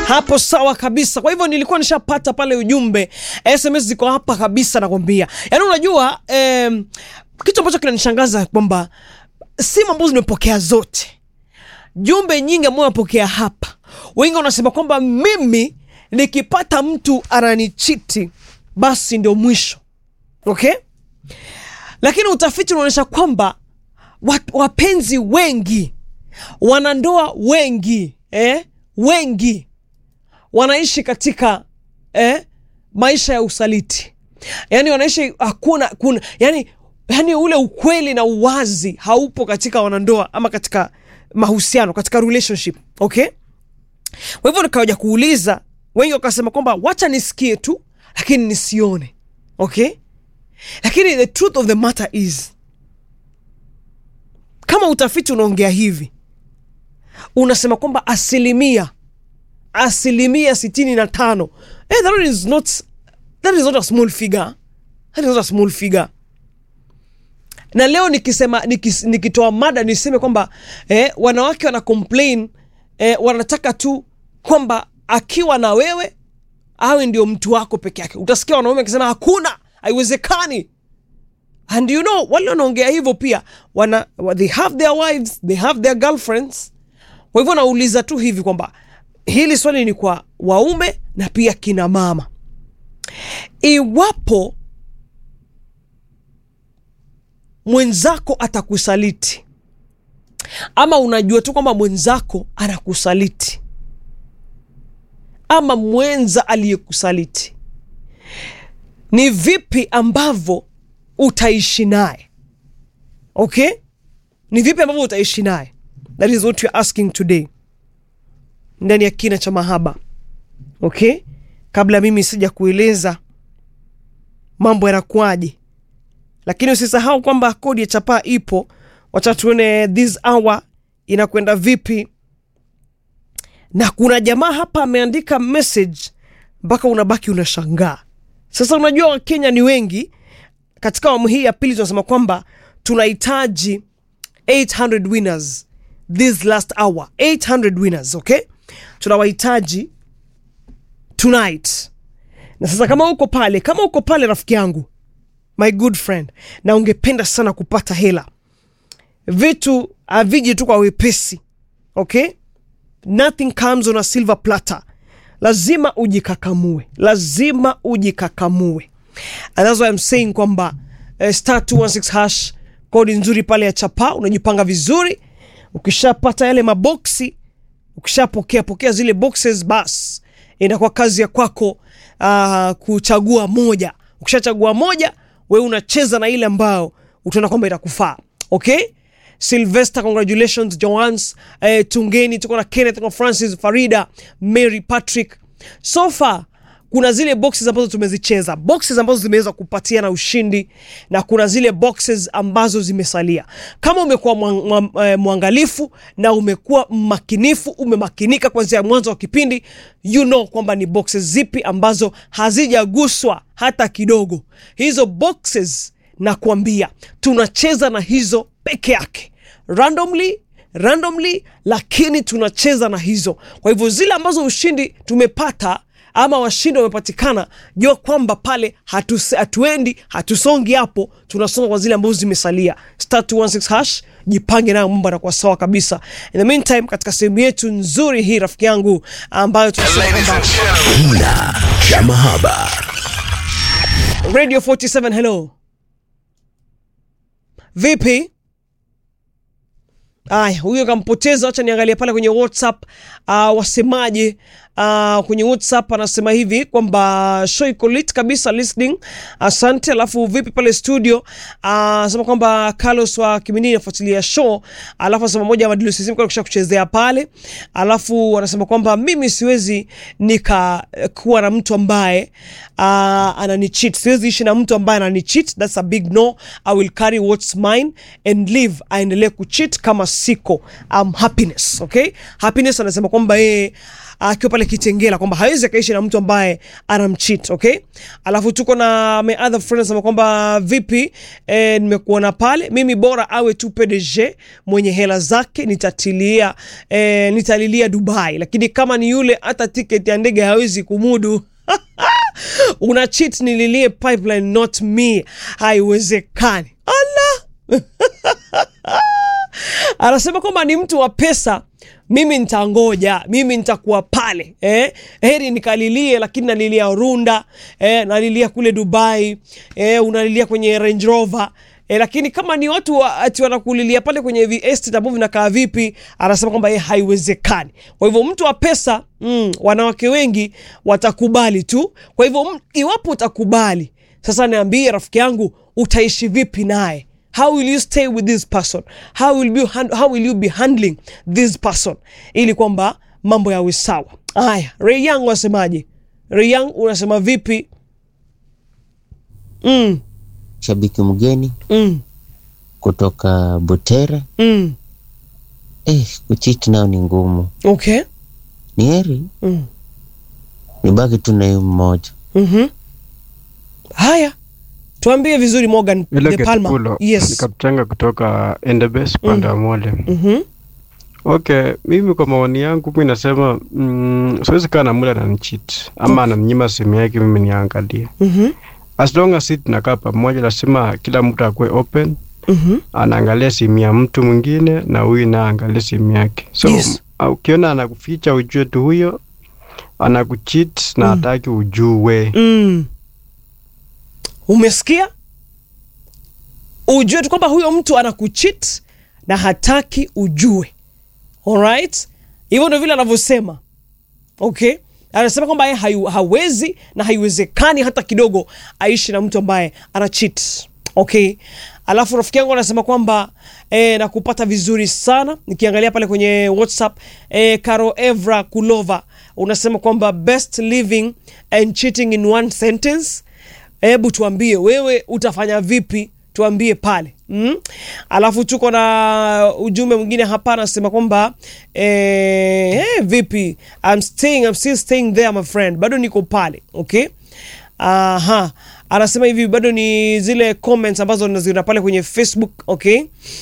hapo sawa kabisa. Kwa hivyo nilikuwa nishapata pale ujumbe, SMS ziko hapa kabisa, nakwambia. Yaani unajua eh, kitu ambacho kinanishangaza kwamba simu ambazo nimepokea zote, jumbe nyingi ambazo napokea hapa, wengi wanasema kwamba mimi nikipata mtu ananichiti basi ndio mwisho, okay? Lakini utafiti unaonyesha kwamba wat- wapenzi wengi, wanandoa wengi eh, wengi wanaishi katika eh, maisha ya usaliti, yaani wanaishi hakuna kuna, yani, yani ule ukweli na uwazi haupo katika wanandoa ama katika mahusiano, katika relationship okay. Kwa hivyo nikaja kuuliza, wengi wakasema kwamba wacha nisikie tu, lakini nisione okay. Lakini the truth of the matter is kama utafiti unaongea hivi, unasema kwamba asilimia asilimia sitini na tano eh, that is not, that is not a small figure. That is not a small figure. Na leo nikisema nikis, nikitoa mada niseme kwamba eh, wanawake wana complain eh, wanataka tu kwamba akiwa na wewe awe ndio mtu wako peke yake. Utasikia wanaume akisema hakuna, haiwezekani and you know wale wanaongea hivyo pia wana, they have their wives they have their girlfriends kwa hivyo nauliza tu hivi kwamba hili swali ni kwa waume na pia kina mama iwapo mwenzako atakusaliti ama unajua tu kwamba mwenzako anakusaliti ama mwenza aliyekusaliti ni vipi ambavyo utaishi naye okay ni vipi ambavyo utaishi naye that is what you're asking today ndani ya kina cha mahaba okay kabla mimi sija kueleza mambo yanakuaje lakini usisahau kwamba kodi ya chapaa ipo wacha tuone this hour inakwenda vipi na kuna jamaa hapa ameandika message mpaka unabaki unashangaa sasa unajua wakenya ni wengi katika awamu hii ya pili tunasema kwamba tunahitaji 800 winners this last hour 800 winners okay tunawahitaji tonight na sasa kama uko pale kama uko pale rafiki yangu my good friend na ungependa sana kupata hela vitu haviji tu kwa wepesi okay nothing comes on a silver platter lazima ujikakamue lazima ujikakamue and that's why I'm saying kwamba uh, star 216 hash kodi nzuri pale ya chapa unajipanga vizuri ukishapata yale maboksi ukishapokea pokea zile boxes bas inakuwa kazi ya kwako uh, kuchagua moja ukishachagua moja we unacheza na ile ambao utaona kwamba itakufaa okay Sylvester, congratulations Joans. Eh, Tungeni tuko na Kenneth, tuko na Francis, Farida, Mary, Patrick. So far kuna zile boxes ambazo tumezicheza, boxes ambazo zimeweza kupatia na ushindi, na kuna zile boxes ambazo zimesalia. Kama umekuwa mwa- mwa- eh, mwangalifu na umekuwa mmakinifu, umemakinika kuanzia mwanzo wa kipindi, you know kwamba ni boxes zipi ambazo hazijaguswa hata kidogo. Hizo boxes nakwambia tunacheza na hizo peke yake randomly randomly lakini tunacheza na hizo kwa hivyo zile ambazo ushindi tumepata ama washindi wamepatikana jua kwamba pale hatuse- hatuendi hatusongi hapo tunasonga kwa zile ambazo zimesalia star 216 hash jipange nayo mambo anakuwa sawa kabisa in the meantime katika sehemu yetu nzuri hii rafiki yangu ambayo tunasema kwamba Kina cha mahaba. radio 47 hello vipi aya huyo kampoteza wacha niangalia pale kwenye whatsapp uh, wasemaje uh, kwenye whatsapp anasema hivi kwamba show iko lit kabisa listening asante alafu vipi pale studio anasema kwamba carlos wa kiminini anafuatilia show alafu anasema moja ya madilu sisimu kisha kuchezea pale alafu anasema kwamba mimi siwezi nikakuwa na mtu ambaye uh, ananicheat siwezi ishi na mtu ambaye ananicheat that's a big no i will carry what's mine and live aendelee kucheat kama siko um, happiness okay happiness anasema kwamba yeye akiwa pale Kitengela kwamba hawezi akaishi na mtu ambaye anamcheat okay. Alafu tuko na my other friend anasema kwamba vipi, eh, nimekuona pale, mimi bora awe tu PDG mwenye hela zake, nitatilia eh, nitalilia Dubai, lakini kama ni yule hata tiketi ya ndege hawezi kumudu una cheat nililie pipeline not me, haiwezekani. Allah anasema kwamba ni mtu wa pesa, mimi nitangoja, mimi nitakuwa pale eh? Heri nikalilie, lakini nalilia Runda eh, nalilia kule Dubai eh, unalilia kwenye Range Rover E, lakini kama ni watu wa, ati wanakulilia pale kwenye vi estate ambavyo vinakaa vipi, anasema kwamba yeye haiwezekani. Kwa hivyo mtu wa pesa mm, wanawake wengi watakubali tu. Kwa hivyo mm, iwapo utakubali sasa, niambie rafiki yangu, utaishi vipi naye? How will you stay with this person? How will you, hand, how will you be handling this person ili kwamba mambo yawe sawa. Haya, Ray Young wasemaje? Ray Young unasema vipi? mm, shabiki mgeni mm, kutoka Butere. mm. Eh, kuchiti nao ni ngumu, Okay. ni heri Mm. nibaki tu na hiyo mmoja. Mhm. Haya, tuambie vizuri Morgan Vile De Palma. Getupulo Yes. nikaptenga kutoka Endebess upande wa Mwale. Mhm. Okay, mimi kwa maoni yangu mi nasema mm, siwezi kaa na mule ananicheat ama ananinyima simu yake mimi niangalie. Mhm. As long as si tunakaa pamoja, lazima kila mtu akuwe open, Mhm. anaangalia simu ya mtu mwingine na huyu naye aangalie simu yake. So Yes. m- ukiona anakuficha ujue tu huyo anakucheat na hataki ujue. Mm. Umesikia? Ujue tu kwamba huyo mtu anakucheat na hataki ujue. Alright? Hivyo ndio vile anavyosema. Okay? Anasema kwamba yeye hayu- hawezi na haiwezekani hata kidogo aishi na mtu ambaye ana cheat. Okay? Alafu rafiki yangu anasema kwamba eh, na kupata vizuri sana nikiangalia pale kwenye WhatsApp eh, Karo Evra Kulova unasema kwamba best living and cheating in one sentence. Hebu tuambie wewe utafanya vipi? Tuambie pale mm? Alafu tuko na ujumbe mwingine hapa anasema kwamba eh, eh, vipi I'm staying, I'm still staying there my friend, bado niko pale okay. Aha, anasema hivi bado ni zile comments ambazo naziona pale kwenye Facebook okay.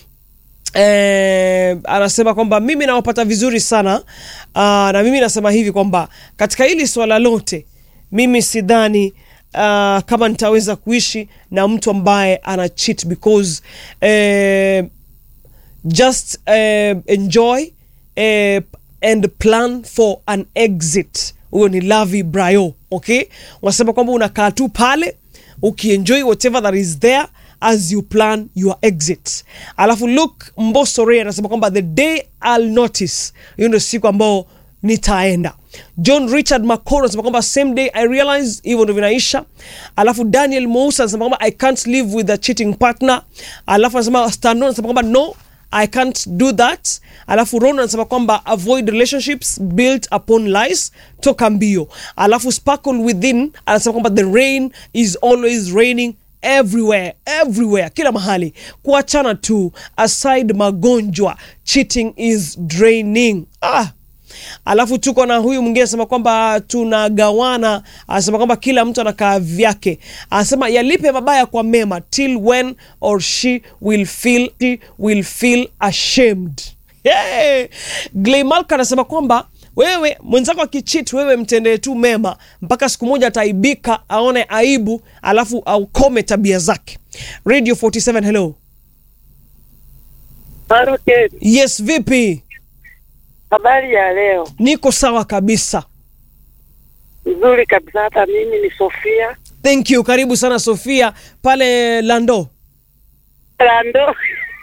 Eh, anasema kwamba mimi nawapata vizuri sana uh, na mimi nasema hivi kwamba katika hili swala lote mimi sidhani uh, kama nitaweza kuishi na mtu ambaye ana cheat because eh, just uh, enjoy uh, and plan for an exit huyo ni lavi brayo okay unasema kwamba unakaa tu pale ukienjoy whatever that is there as you plan your exit alafu look mbosore anasema kwamba the day I'll notice hiyo ndio siku ambao nitaenda john richard macoro anasema kwamba same day i realize hivyo ndo vinaisha alafu daniel mousa anasema kwamba i can't live with a cheating partner alafu anasema stano anasema kwamba no I can't do that. Alafu Ron anasema kwamba avoid relationships built upon lies, toka mbio. Alafu Sparkle Within anasema kwamba the rain is always raining everywhere everywhere, kila mahali. Kuachana tu, aside magonjwa, cheating is draining. Ah, alafu tuko na huyu mwingine anasema kwamba tunagawana, anasema kwamba kila mtu anakaa vyake, anasema yalipe mabaya kwa mema, till when or she will feel, she will feel ashamed. Hey! Glaymalka anasema kwamba wewe mwenzako akichit, wewe mtendee tu mema mpaka siku moja ataibika, aone aibu, alafu aukome tabia zake. Radio 47 hello. Maroke, Yes, vipi? habari ya leo Niko sawa kabisa. nzuri kabisa. Hata mimi ni Sofia Thank you. Karibu sana Sofia pale Lando. Rando.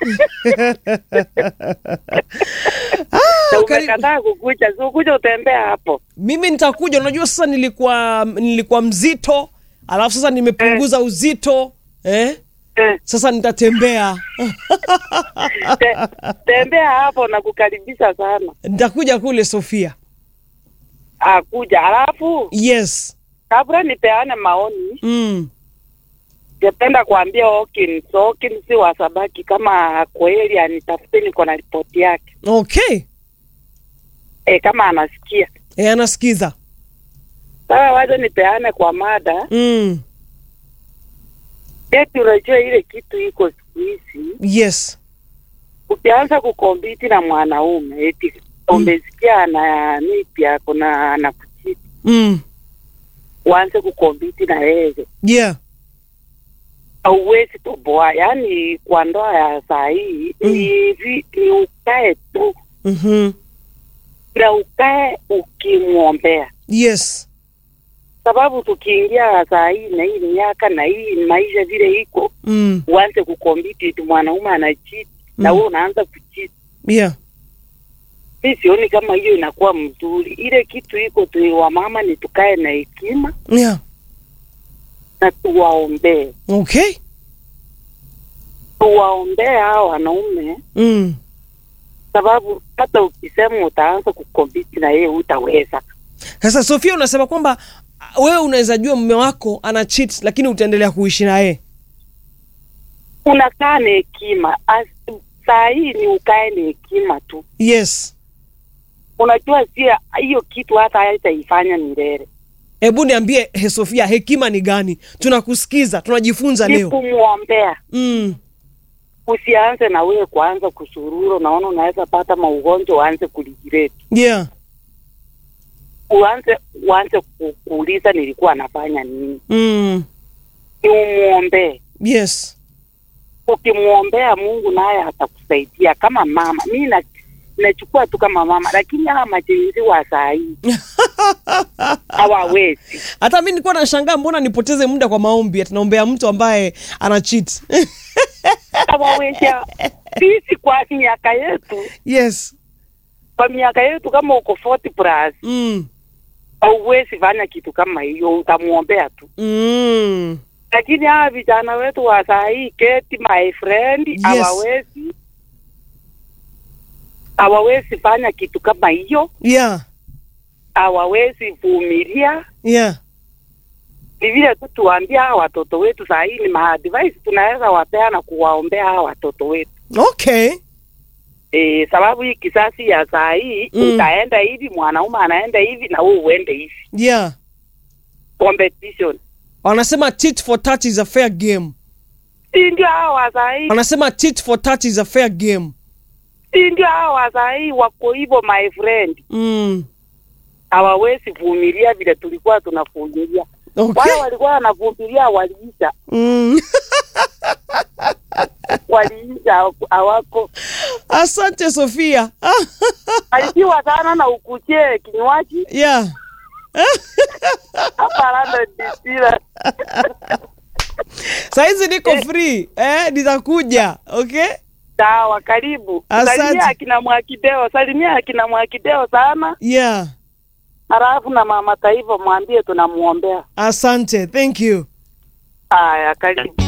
Na karibu. umekataa kukuja, si ukuja utembea hapo. Mimi nitakuja. Unajua sasa nilikuwa nilikuwa mzito, alafu sasa nimepunguza uzito eh? Eh, Sasa nitatembea. te, tembea hapo na kukaribisha sana. Nitakuja kule Sofia. Akuja alafu, Yes. kabla nipeane maoni, Mm. ningependa kuambia Hawkins, Hawkins si wasabaki, kama kweli anitafute, niko na ripoti yake Okay. e, kama anasikia e, anasikiza Sasa wacha nipeane kwa mada. mm. Eti unajua ile kitu iko siku hizi, yes ukianza kukompiti na mwanaume eti umesikia ana nipi ako na anakuchiti, mm. uanze kukompiti na yeye, yeah hauwezi toboa. Yaani kwa ndoa ya saa hii Mm. ni hivi, ni ukae tu mm-hmm. na ukae ukimwombea yes sababu tukiingia saa hii na hii miaka na hii maisha vile iko, mm. uanze kukompiti tu mwanaume anachiti na Mm. wewe unaanza kuchiti. yeah Mi sioni kama hiyo inakuwa mzuri. Ile kitu iko tu, wa mama ni tukae na hekima yeah na tuwaombee, okay tuwaombee hao wanaume, mm. sababu hata ukisema utaanza kukompiti na yeye utaweza. sasa sofia unasema kwamba ah, wewe unaweza jua mume wako ana cheat lakini utaendelea kuishi na yeye Unakaa na hekima. As- Saa hii ni ukae na hekima tu. yes Unajua sia hiyo kitu hata haitaifanya milele. hebu niambie he sofia hekima ni gani tunakusikiza tunajifunza Ni leo kumwombea. mm. Usianze na wewe kuanza kusurura, unaona unaweza pata maugonjwa, uanze kuligireti, yeah uanze uanze ku- kuuliza nilikuwa nafanya nini. mm. Ni umwombee. yes Ukimwombea Mungu naye atakusaidia kama mama. Mi na nachukua tu kama mama, lakini hawa majenzi wa saa hii hawawezi. hata mi nilikuwa nashangaa mbona nipoteze muda kwa maombi atinaombea mtu ambaye ana cheat hawawezi. Sisi kwa miaka yetu, yes kwa miaka yetu, kama uko 40 plus mm. hauwezi fanya kitu kama hiyo, utamwombea tu. Mm. Lakini hawa vijana wetu wa saa hii, keti my friend, Yes. hawawezi hawawezi fanya kitu kama hiyo, yeah hawawezi vumilia. yeah Ni vile tu tuwaambia hawa watoto wetu saa hii, ni maadvice tunaweza wapea na kuwaombea hawa watoto wetu okay e, sababu hii kisasi ya saa hii Mm. utaenda hivi, mwanaume anaenda hivi na wewe uende hivi, yeah competition wanasema tit for tat is a fair game si ndio? Hawa wa saa hii wanasema tit for tat is a fair game si ndio? Hawa wa saa hii wako hivyo my friend, mm. hawawezi vumilia vile tulikuwa tunavumilia. okay Wale walikuwa wanavumilia waliisha, mm. waliisha hawako asante sofia alikiwa sana na ukuchie kinywaji yeah hapa London DC. sahizi niko free eh, nitakuja okay Sawa, karibu. Asante. Salimia akina Mwakideo, salimia akina Mwakideo sana, yeah halafu na mama Taifa mwambie tunamwombea. asante thank you Haya, karibu.